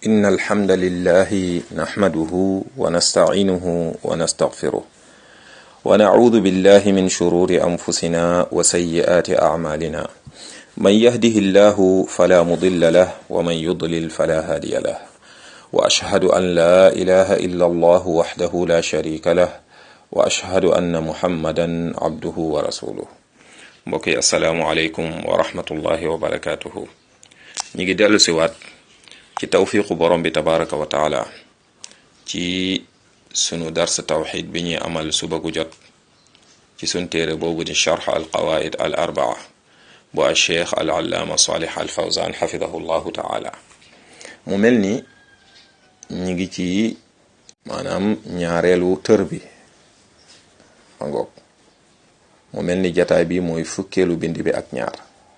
إن الحمد لله نحمده ونستعينه ونستغفره ونعوذ بالله من شرور أنفسنا وسيئات أعمالنا من يهده الله فلا مضل له ومن يضلل فلا هادي له وأشهد أن لا إله إلا الله وحده لا شريك له وأشهد أن محمدا عبده ورسوله mbokk yi asalaamualeykum wa rahmatullahi wa barakatuhu ñi ngi dellu siwaat ci tawfiqu borom bi tabaraka wa taala ci sunu dars tawxid bi ñuy amal suba gu jot ci sun téere boobu di charx al qawaid al arbaa bu al cheikh al allaama salih al fawzan xafidahu llahu taala mu mel ni ñi ngi ci maanaam ñaareelu tër bi ma ngoog mu mel ni jataay bi mooy fukkeelu bind bi ak ñaar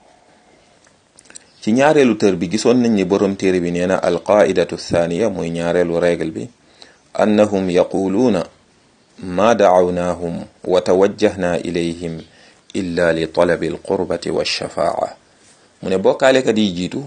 ci ñaareelu tër bi gisoon nañ ni borom téere bi nee na alqaidatu thaniya mooy ñaareelu règle bi annahum yaquluuna ma dacawnaahum wa tawajjahna ilayhim illa li talabi alqurbati walshafaa mu ne bokkaalekat yi jiitu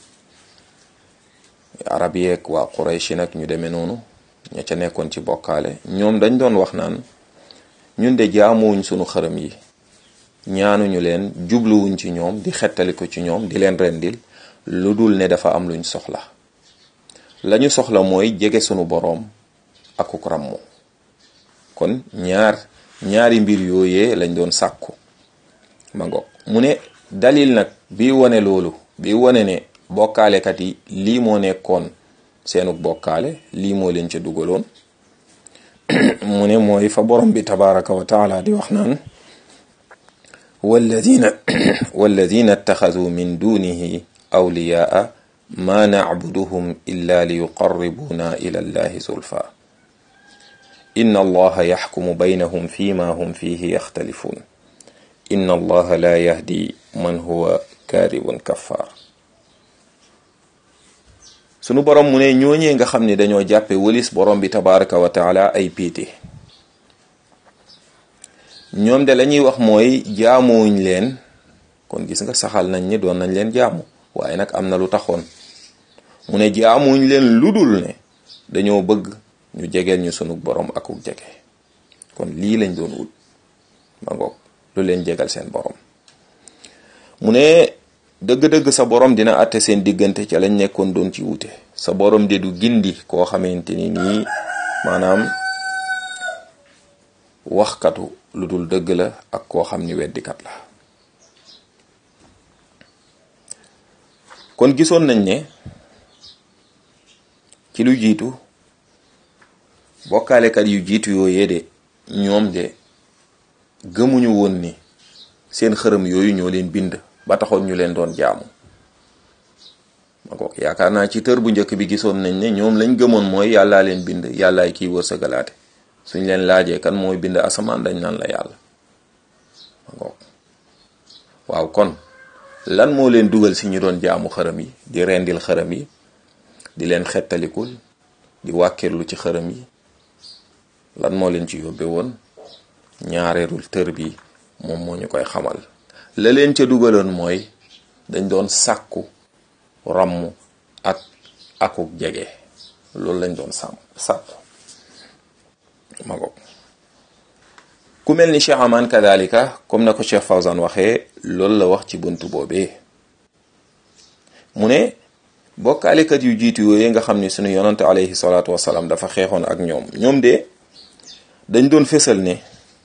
arab yeeg waa qurayshi nag ñu demee noonu ña ca nekkoon ci bokkaale ñoom dañ doon wax naan ñun de jaamuwuñ sunu xërëm yi ñaanuñu leen jubluwuñ ci ñoom di xettali ko ci ñoom di leen rendil lu dul ne dafa am luñ soxla lañu soxla mooy jege sunu boroom akuk ràmmu kon ñaar ñaari mbir yooyee lañ doon sàkku ma ngoog mu ne dalil nag bi wone loolu bi wone ne bokkaalekat yi lii moo nekkoon seenuk bokkaale lii moo leen ca dugaloon mu ne mooy fa borom bi tabaraka wa taala di wax naan walladina walladina ittaxaduu min dunihi awliyaa ma nacbuduhum illa liyuqarribuuna ila allahi zulfa inna allaha yaxkumu baynahum fima hum fihi yaxtalifuun inna allaha la yahdi man huwa kaadibun kaffaar sunu borom mu ne ñooñee nga xam ne dañoo jàppe wëlis borom bi tabaraka wa taala ay péete ñoom de la ñuy wax mooy jaamuwuñ leen kon gis nga saxal nañ ni doon nañ leen jaamu waaye nag am na lu taxoon mu ne jaamuwuñ leen lu dul ne dañoo bëgg ñu jegeel ñu sunu borom akuk jege kon lii lañ doon wut ma ngoog lu leen jegal seen borom mu ne dëgg-dëgg sa borom dina àtte seen diggante ca lañ nekkoon doon ci wute sa borom de du gindi koo xamante ni nii maanaam waxkatu lu dul dëgg la ak koo xam ni weddikat la kon gisoon nañ ne ci lu jiitu bokkaalekat yu jiitu yooyee de ñoom de gëmuñu woon ni seen xërëm yooyu ñoo leen bind ba taxoon ñu leen doon jaamu ma ko yaakaar naa ci tër bu njëkk bi gisoon nañ ne ñoom lañ gëmoon mooy yàllaa leen bind yàllaay kiy wërsëgalaate suñ leen laajee kan mooy bind asamaan dañ naan la yàlla ma ko waaw kon lan moo leen dugal si ñu doon jaamu xërëm yi di rendil xërëm yi di leen xettalikul di wàkkirlu ci xërëm yi lan moo leen ci yóbbe woon ñaareerul tër bi moom moo ñu koy xamal la leen ca dugaloon mooy dañ doon sàkku ràmm ak akuk jege loolu lañ doon sàmm sàkku ma ko ku mel ni Cheikh Aman kadalika comme na ko Cheikh Fawzan waxee loolu la wax ci buntu boobee mu ne bokkaalekat yu jiitu yooyu nga xam ni sunu yonante alayhi salaatu wasalaam dafa xeexoon ak ñoom ñoom de dañ doon fésal ne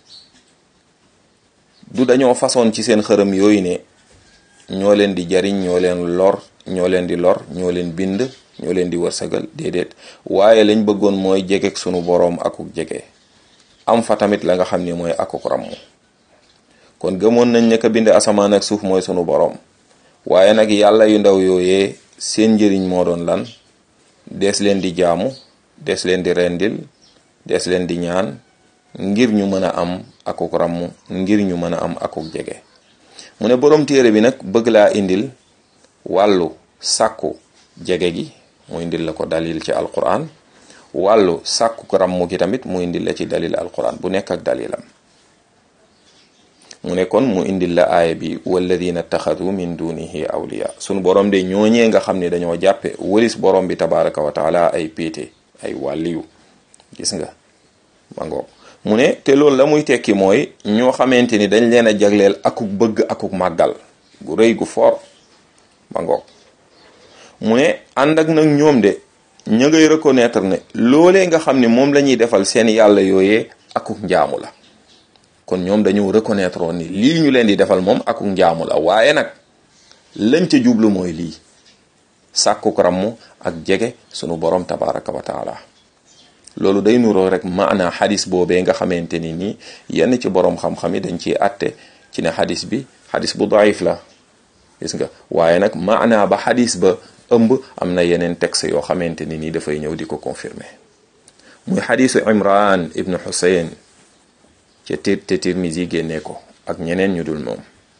du dañoo façon ci seen xërëm yooyu ne ñoo leen di jariñ ñoo leen lor ñoo leen di lor ñoo leen bind ñoo leen di wërsëgal déedéet waaye lañ bëggoon mooy jegeek sunu boroom akuk jege am fa tamit la nga xam ni mooy akuk ramm kon gëmoon nañ ne ka bind asamaan ak suuf mooy sunu boroom waaye nag yàlla yu ndaw yooyee seen njëriñ moo doon lan dees leen di jaamu dees leen di rendil dees leen di ñaan ngir ñu mën a am akuk ramm ngir ñu mën a am akuk jege mu ne boroom téere bi nag bëgg laa indil wàllu sàkku jege gi mu indil la ko dalil ci alquran wàllu sàkku ramm gi tamit mu indil la ci dalil alquran bu nekk ak dalilam mu ne kon mu indil la aaya bi walladina taxadu min dunihi awliya sunu borom de ñooñee nga xam ne dañoo jàppe wëlis borom bi tabaraka wa taala ay péete ay wàlliyu gis nga ma ngoog mu ne te loolu la muy tekki mooy ñoo xamante ni dañ leen a jagleel akuk bëgg akuk màggal gu rëy gu foor ma ngoog mu ne ànd ak nag ñoom de ña ngay reconnaître ne loolee nga xam ne moom la ñuy defal seen yàlla yooyee akuk njaamu la kon ñoom dañu reconnaître woon ni lii ñu leen di defal moom akuk njaamu la waaye nag lañ ca jublu mooy lii sàkkuk ramm ak jege sunu borom tabaraka wa taala loolu day nuroo rek maana xadis boobee nga xamante ni nii yenn ci borom xam-xam yi dañ ciy àtte ci ne xadis bi xadis bu daif la gis nga waaye nag maana ba xadis ba ëmb am na yeneen texte yoo xamante ni nii dafay ñëw di ko confirmer muy xadisu imran ibnu xusayn ca tir te tirmisi génnee ko ak ñeneen ñu dul moom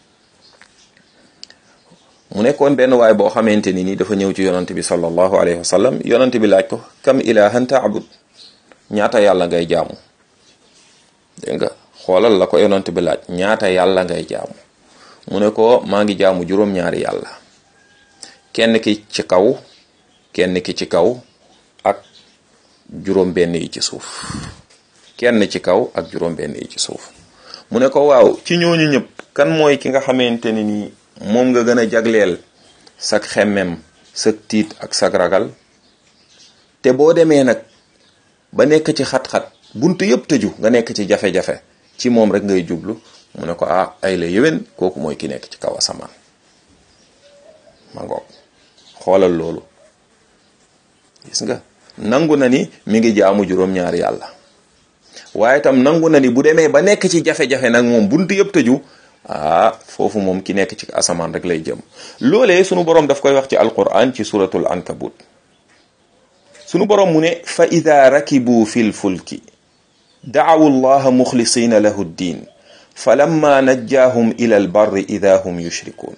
mu nekkoon benn waay boo xamante ni nii dafa ñëw ci yonant bi sallallahu alayhi wa sallam yonant bi laaj ko kam ilahan taabud ñaata yàlla ngay jaamu dégg nga xoolal la ko yonant bi laaj ñaata yàlla ngay jaamu mu ne ko maa ngi jaamu juróom-ñaari yàlla kenn ki ci kaw kenn ki ci kaw ak juróom benn yi ci suuf kenn ci kaw ak juróom benn yi ci suuf mu ne ko waaw ci ñooñu ñëpp kan mooy ki nga xamante ni nii moom nga gën a jagleel sak xemmem sak tiit ak sak ragal te boo demee nag ba nekk ci xat-xat buntu yëpp tëju nga nekk ci jafe-jafe ci moom rek ngay jublu mu ne ko ah ay la yéwén kooku mooy ki nekk ci kaw asamaan ma ngoog xoolal loolu gis nga nangu na ni mi ngi jaamu juróom-ñaari yàlla waaye tam nangu na ni bu demee ba nekk ci jafe-jafe nag moom buntu yëpp tëju ah foofu moom ki nekk ci asamaan rek lay jëm loolee sunu borom daf koy wax ci alquran ci suratul ankabut sunu borom mu ne fa ida rakibu fi lfulki daawu llaha muxlisina lahu ddin falamma najjaahum ila albarri ida hum yushrikuun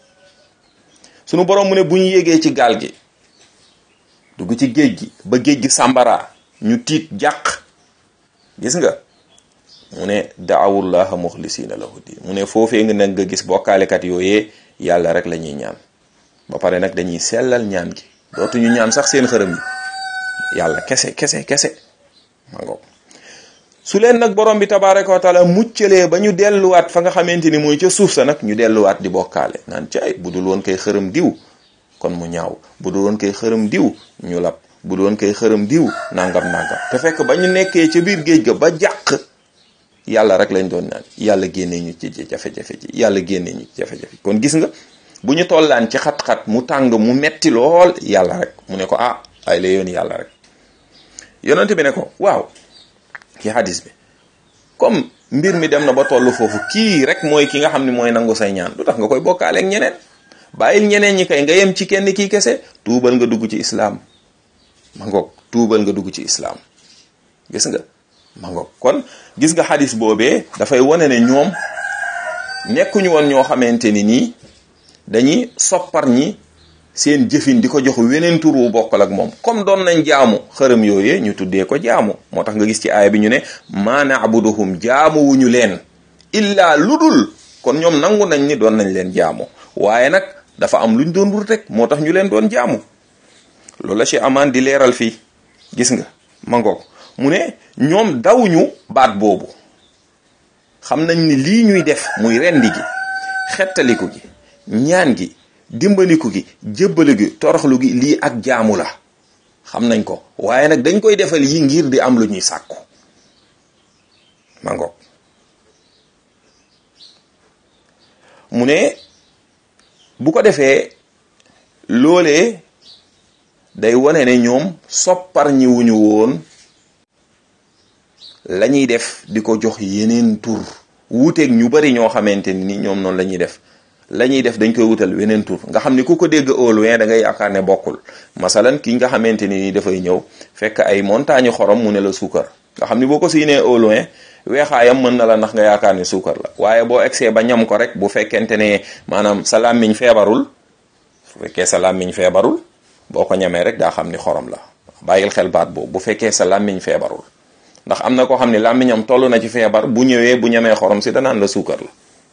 sunu borom mu ne bu ñu yégee ci gaal gi dugg ci géej gi ba géej gi sàmbara ñu tiit jàq gis nga mu ne daawullaha muxlisina lahu din mu ne foofee nga nag nga gis bokkaalekat yooyee yàlla rek la ñuy ñaan ba pare nag dañuy sellal ñaan gi dootuñu ñaan sax seen xërëm yi yàlla kese kese kese ma ngoog su leen nag borom bi tabaraka wa taala muccalee ba ñu delluwaat fa nga xamante ni mooy ca suuf sa nag ñu delluwaat di bokkaale naan ci ay bu dul woon koy xërëm diw kon mu ñaaw bu dul woon koy xërëm diw ñu lab bu dul woon koy xërëm diw nangam nangam te fekk ba ñu nekkee ca biir géej ga ba jàq yàlla rek lañ doon naan yàlla génnee ñu ci jafe-jafe ji yàlla génnee ñu ci jafe-jafe kon gis nga bu ñu tollaan ci xat-xat mu tàng mu metti lool yàlla rek mu ne ko ah ay la yoon yàlla rek yonent bi ne ko waaw ki hadis bi comme mbir mi dem na ba tollu foofu kii rek mooy ki nga xam ne mooy nangu say ñaan lu tax nga koy bokkaale ak ñeneen bàyyil ñeneen ñi kay nga yem ci kenn kii kese tuubal nga dugg ci islaam ma ngoog tuubal nga dugg ci islaam gis nga ma ngoog kon gis nga xadis boobee dafay wane ne ñoom nekkuñu woon ñoo xamante ni nii dañuy soppar ñi seen jëfin di ko jox weneen tur wu bokkal ak moom comme doon nañ jaamu xërëm yooyee ñu tuddee ko jaamu moo tax nga gis ci aaya bi ñu ne maa naabuduhum jaamu wuñu leen illaa ludul kon ñoom nangu nañ ni doon nañ leen jaamu waaye nag dafa am luñ doon wut rek moo tax ñu leen doon jaamu loolu la ci amaan di leeral fii gis nga ma ngoog mu ne ñoom dawuñu baat boobu xam nañ ni lii ñuy def muy rendi gi xettaliku gi ñaan gi dimbaliku gi jébbali gi toroxlu gi lii ak jaamu la xam nañ ko waaye nag dañ koy defal yi ngir di am lu ñuy sàkku ma ngoog mu ne bu ko defee loolee day wane ne ñoom soppar ñi wuñu woon la ñuy def di ko jox yeneen tur wuuteeg ñu bari ñoo xamante ni ñoom noonu la ñuy def la ñuy def dañ koy wutal weneen tur nga xam ni ku ko dégg au loin da ngay yaakaar ne bokkul masalan ki nga xamante ni dafay ñëw fekk ay montagne xorom mu ne la suukar nga xam ni boo ko siinee au loin weexaayam mën na la ndax nga yaakaar ni suukar la waaye boo egsee ba ñam ko rek bu fekkente ne maanaam sa làmmiñ feebarul su fekkee sa làmmiñ feebarul boo ko ñamee rek daa xam ni xorom la bàyyil xel baat boobu bu fekkee sa làmmiñ feebarul ndax am na koo xam ne làmmiñam toll na ci feebar bu ñëwee bu ñamee xorom si danaan la suukar la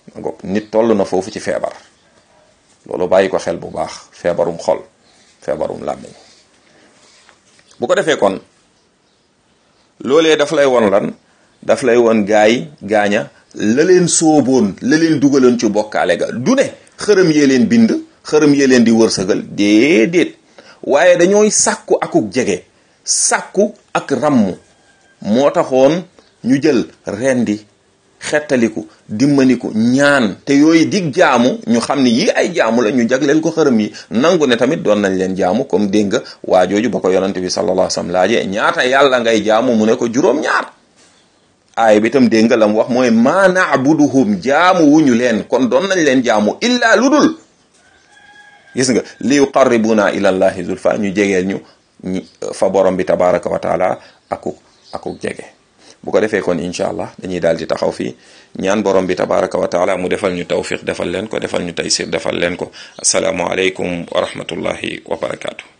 ma ngoog nit toll na foofu ci feebar loolu bàyyi ko xel bu baax feebarum xol feebarum làmmiñ bu ko defee kon loolee daf lay won lan daf lay won gaay gaaña la leen sóoboon la leen dugaloon ci bokkaale ga du ne xërëm yee leen bind xërëm yee leen di wërsëgal déedéet waaye dañooy sàkku akuk jege sàkku ak ràmm moo taxoon ñu jël rendi xettaliku dimmaniku ñaan te yooyu dig jaamu ñu xam ni yii ay jaamu la ñu jagleel ko xërëm yi nangu ne tamit doon nañ leen jaamu comme dégg nga waa jooju ba ko yonante bi sallallahu alayhi wasallam laajee ñaata yàlla ngay jaamu mu ne ko juróom-ñaar aay bi tam dégg nga la mu wax mooy maa naabuduhum jaamu wuñu leen kon doon nañ leen jaamu illa lu dul gis nga li yuqarribuna ila llahi zulfa ñu jegeel ñu fa borom bi tabaraka wa taala akuk akuk jege bu ko defee kon incha allah dañuy daal di taxaw fii ñaan borom bi tabaraka wa taala mu defal ñu tawfiq defal leen ko defal ñu taysir defal leen ko asalaamu aleykum wa rahmatullahi wa barakaatu